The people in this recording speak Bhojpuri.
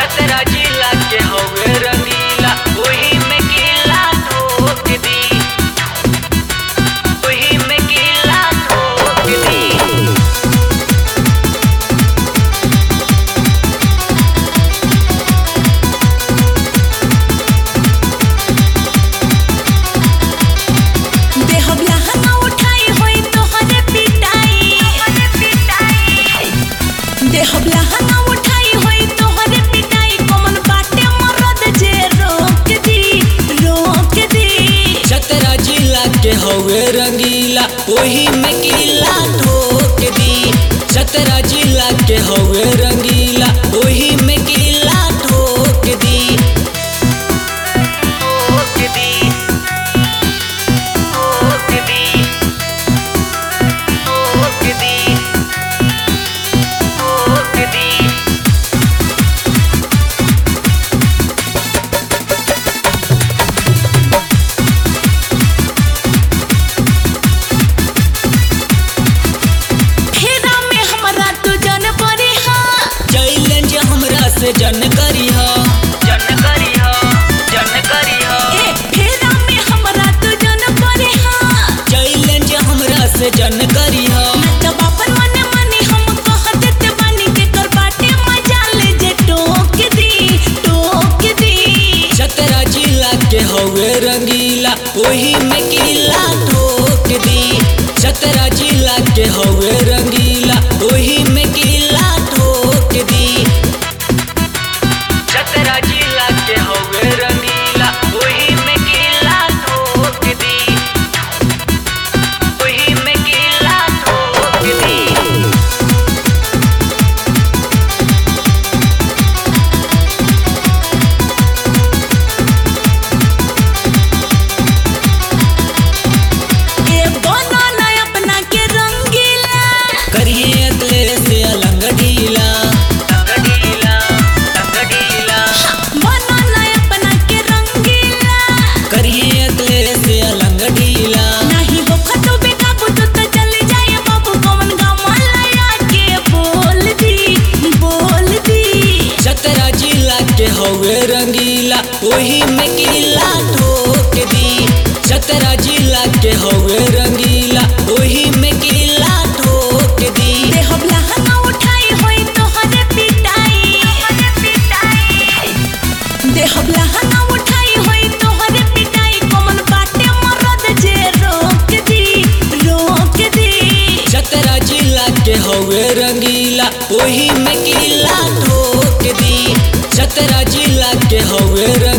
चतरा जिला के हवे रंगीला ओही में किला ठोक दी ओही में किला ठोक दी देहब लहंगा उठाई होई तोहरे पिटाई देहब लहंगा उठाई होई तोहरे पिटाई कमन बाटे मरद जे रोक दी रोक दी चतरा जिला के हवे रंगीला ओही में किला ठोक दी चतरा जिला के हवे रंगीला ओही में किला ठोक दी ठोक दी ठोक दी ठोक दी ठोक दी फेरा में हमरा तू जन परी हा चैलेंज हमरा से जन करी हो जन करी हो जन करी हो ए फेरा में हमरा तू जन परी हा चैलेंज हमरा से जन करी हो जब अपन मने मने हम कह देते बानी के कर बाटे मजा ले जे टोक दी टोक दी चतरा जिला के हवे रंगीला ओही में किला ठोक दी चतरा जिला के हवे रंगीला ओही में किला ठोक दी चतरा जिला के हवे रंगीला ओही में किला ठोक दी ओही में किला ठोक दी ए बनो ना अपना के रंगीला करिए अगले से अलंग ढीला अलंग ढीला अलंग ढीला बनो ना अपना के रंगीला करिए अगले से अलंग ढीला नहीं हो खतो बेकाबू तो तो चले जाए बाबू कौन गमला के बोल दी बोल दी चतरा जिला के हवे रंगीला ओही में किला ठोक दी चतरा जिला के हवे रंगीला ओही में किला ठोक दी देहब लहंगा उठाई होई तोहरे पिटाई देहब लहंगा उठाई होई तोहरे पिटाई कमन बाटे मरद जे रोक दी रोक दी चतरा जिला के हवे रंगीला ओही में किला ठोक दी चतरा जिला के हवे रंगीला